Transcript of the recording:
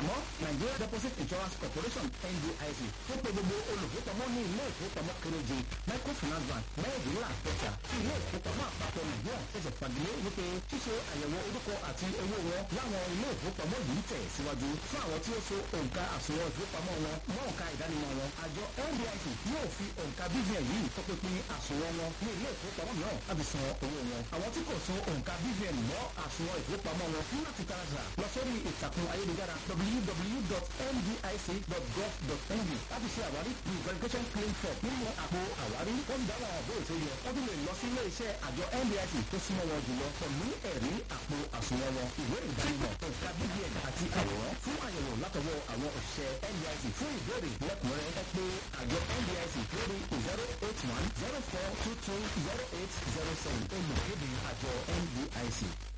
ìfowópamọ́ Nigeria Deposit Insurance Corporation NDIC tó pe gbogbo olùfowópamọ́ ní ilé ìfowópamọ́ kéréje microfinance bank mẹ́rìndínlá àpẹta tí ilé ìfowópamọ́ àpapọ̀ Nàìjíríà ṣẹ̀ṣẹ̀ fagilé wípé ṣíṣe àyẹ̀wò orúkọ àti owó wọn láwọn ilé ìfowópamọ́ yìí tẹ̀ síwájú fún àwọn tí ó so òǹkà àsùnwọ̀n ìfowópamọ́ wọn mọ́ òǹkà ìdánimọ̀ wọn àjọ NDIC yóò fi òǹkà BVN yìí tọpinpin àsùnwọ̀n wọn ní ilé ìfowópamọ́ mìíràn láti san owó wọn àwọn tí kò so òǹkà BVN mọ́ àsùnwọ̀n ìfowópamọ́ wọn ní láti tààrà lọ sórí ìtàkùn ayélujára www.ndic.gov.ng láti ṣe àwárí ní verification claim form nínú àpò àwárí ó ń dáwọ́ àbó ètò yẹ wọ́n tún lè lọ sí ilé iṣẹ́ àjọ NDIC tó súnmọ́ wọn jùlọ pẹ̀lú ẹ̀rí àpò àsùnwọ̀n wọn ìwé ìdánimọ̀ òǹkà BVN àti àwòrán fún àyẹ̀wò látọwọ́ àwọn òṣìṣẹ́ NDIC fún ìbéèrè lẹ́kùnrẹ́rẹ́ ẹ pé àjọ NDIC lórí zero eight one zero four two two zero eight zero seven olùkéde àjọ NDIC.